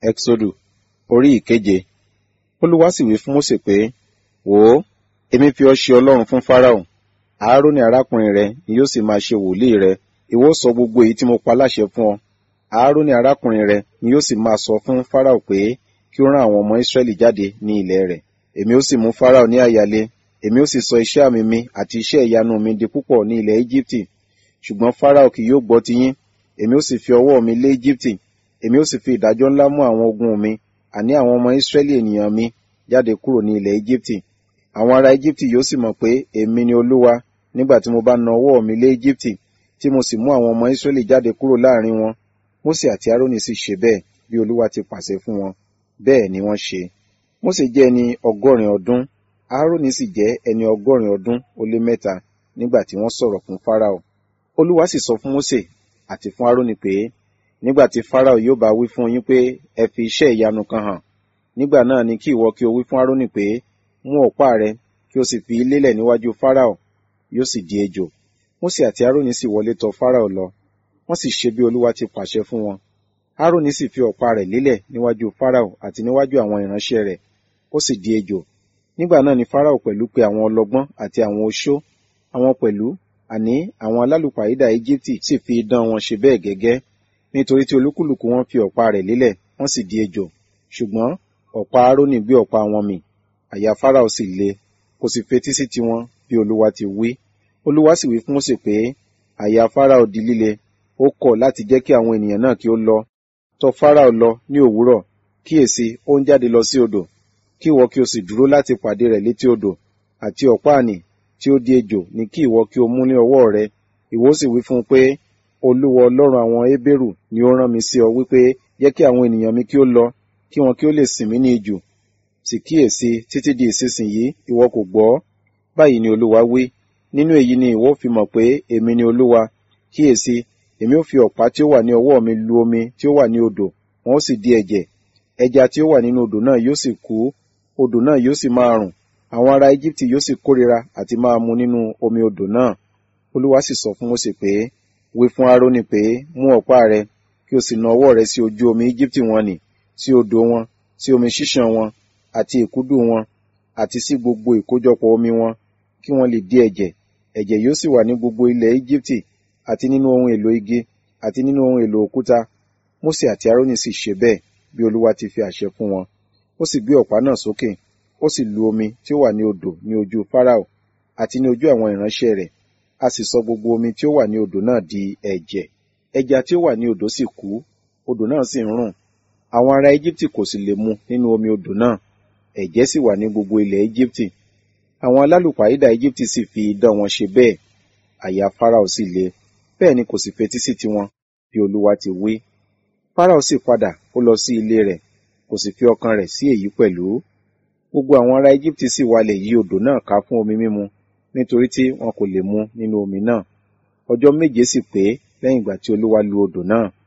Ẹ́xódù orí ìkeje. Olúwa sì wí fún Mósè pé, Wò ó, èmi fi ọ́ ṣe Ọlọ́run fún Fáráò. Áárónì arákùnrin rẹ ni yóò sì máa ṣe wòlíì rẹ. Ìwọ ó sọ gbogbo èyí tí mo pa láṣẹ fún ọ. Áárónì arákùnrin rẹ ni yóò sì máa sọ fún Fáráò pé kí ó rán àwọn ọmọ Ísírẹ́lì jáde ní ilẹ̀ rẹ̀. Èmi ó sì mú Fáráò ní àyàlé. Èmi ó sì sọ iṣẹ́ àmì mi àti iṣẹ́ ìyanu mi di púpọ̀ ní ilẹ̀ Íjíbítì. Ṣùgbọ́n Fáráò kì yóò gbọ́ tiyín. Èmi ó sì fi ọwọ́ mi lé Íjíbítì. Èmi ó sì fi ìdájọ́ ńlá mú àwọn ogun mi, àní àwọn ọmọ Ísírẹ́lì ènìyàn mi, jáde kúrò ní ilẹ̀ Íjíbítì. Àwọn ará Íjíbítì yóò sì mọ̀ pé èmi ni Olúwa nígbà tí mo bá na ọwọ́ mi lé Íjíbítì, tí mo sì mú àwọn ọmọ Ísírẹ́lì jáde kúrò láàrin wọn. Mósè àti Árónì sì ṣe bẹ́ẹ̀ bí Olúwa ti pàṣẹ fún wọn. Bẹ́ẹ̀ ni wọ́n ṣe. Mósè jẹ́ ẹni ọgọ́rin ọdún, Árónì sì jẹ́ ẹni ọgọ́rin ọdún ó lé mẹ́ta nígbà tí wọ́n sọ̀rọ̀ fún Fáráò. Olúwa sì sọ fún Mósè àti fún Árónì pé, nígbà tí Fáráò yóò bá wí fún yín pé ẹ fi iṣẹ́ ìyanu kan hàn, nígbà náà ni kí ìwọ kí o wí fún Árónì pé, mú ọ̀pá rẹ kí o sì fi í lélẹ̀ níwájú Fáráò, yóò sì di ejò. Mósè àti Árónì sì wọlé tọ̀ Fáráò lọ, wọ́n sì ṣe bí Olúwa ti pàṣẹ fún wọn. Árónì sì fi ọ̀pá rẹ̀ lélẹ̀ níwájú Fáráò àti níwájú àwọn ìránṣẹ́ rẹ̀, ó sì di ejò. Nígbà náà ni Fáráò pẹ̀lú pe àwọn ọlọ́gbọ́n àti àwọn oṣó, àwọn pẹ̀lú, àní àwọn alálùpàídà Íjíbítì sì fi idán wọn ṣe bẹ́ẹ̀ gẹ́gẹ́, nítorí tí olúkúlùkù wọn fi ọ̀pá rẹ̀ lélẹ̀, wọ́n sì di ejò. Ṣùgbọ́n ọ̀pá Árónì gbé ọ̀pá wọn mì, àyà Fáráò sì le, kò sì fetí sí tiwọn bí Olúwa ti wí. Olúwa sì wí fún Mósè pé, àyà Fáráò di líle, ó kọ̀ láti jẹ́ kí àwọn ènìyàn náà kí ó lọ. Tọ̀ Fáráò lọ ní òwúrọ̀, kíyèsí, ó ń jáde lọ sí odò, kí ìwọ kí o sì dúró láti pàdé rẹ̀ létí odò, àti ọ̀pá ànì tí ó di ejò ní kí ìwọ kí o mú ní ọwọ́ rẹ. Ìwọ sì wí fún un pé, Olúwa Ọlọ́run àwọn Hébérù ni ó rán mi sí ọ wípé jẹ́ kí àwọn ènìyàn mi kí ó lọ, kí wọn kí ó lè sìn mí ní ijù. Sì kíyèsí títí di ìsinsìnyí ìwọ kò gbọ́. Báyìí ni Olúwa wí. Nínú èyí ni ìwọ fi mọ̀ pé èmi ni Olúwa. Kíyèsí, èmi ó fi ọ̀pá tí ó wà ní ọwọ́ mi lu omi tí ó wà ní odò, wọn ó sì di ẹ̀jẹ̀. Ẹja tí ó wà nínú odò náà yóò sì kú, odò náà yóò sì máa rùn. Àwọn ará Íjíbítì yóò sì kórira àti máa mu nínú omi odò náà. Olúwa sì sọ fún Mósè pé, wí fún Árónì pé, mú ọ̀pá rẹ, kí o sì na ọwọ́ rẹ sí ojú omi Íjíbítì wọn nì, sí odò wọn, sí omi ṣíṣàn wọn, àti ìkúdù wọn, àti sí gbogbo ìkójọpọ̀ omi wọn, kí wọ́n lè di ẹ̀jẹ̀. Ẹ̀jẹ̀ yóò sì wà ní gbogbo ilẹ̀ Íjíbítì, àti nínú ohun èlò igi, àti nínú ohun èlò òkúta. Mósè àti Árónì sì ṣe bẹ́ẹ̀ bí Olúwa ti fi àṣẹ fún wọn. Ó sì gbé ọ̀pá náà sókè, ó sì lu omi tí ó wà ní odò ní ojú Fáráò, àti ní ojú àwọn ìránṣẹ́ rẹ̀. A sì sọ gbogbo omi tí ó wà ní odò náà di ẹ̀jẹ̀. Ẹja tí ó wà ní odò sì kú, odò náà sì ń rùn. Àwọn ará Íjíbítì kò sì lè mu nínú omi odò náà. Ẹ̀jẹ̀ sì wà ní gbogbo ilẹ̀ Íjíbítì. Àwọn alálùpàídà Íjíbítì sì fi idán wọn ṣe bẹ́ẹ̀. Àyà Fáráò sì le, bẹ́ẹ̀ ni kò sì fetí sí tiwọn, bí Olúwa ti wí. Fáráò sì padà, ó lọ sí ilé rẹ̀, kò sì fi ọkàn rẹ̀ sí èyí pẹ̀lú. Gbogbo àwọn ará Íjíbítì sì walẹ̀ yí odò náà ká fún omi mímu, nítorí tí wọn kò lè mu nínú omi náà. Ọjọ́ méje sì pé lẹ́yìn ìgbà tí Olúwa lu odò náà.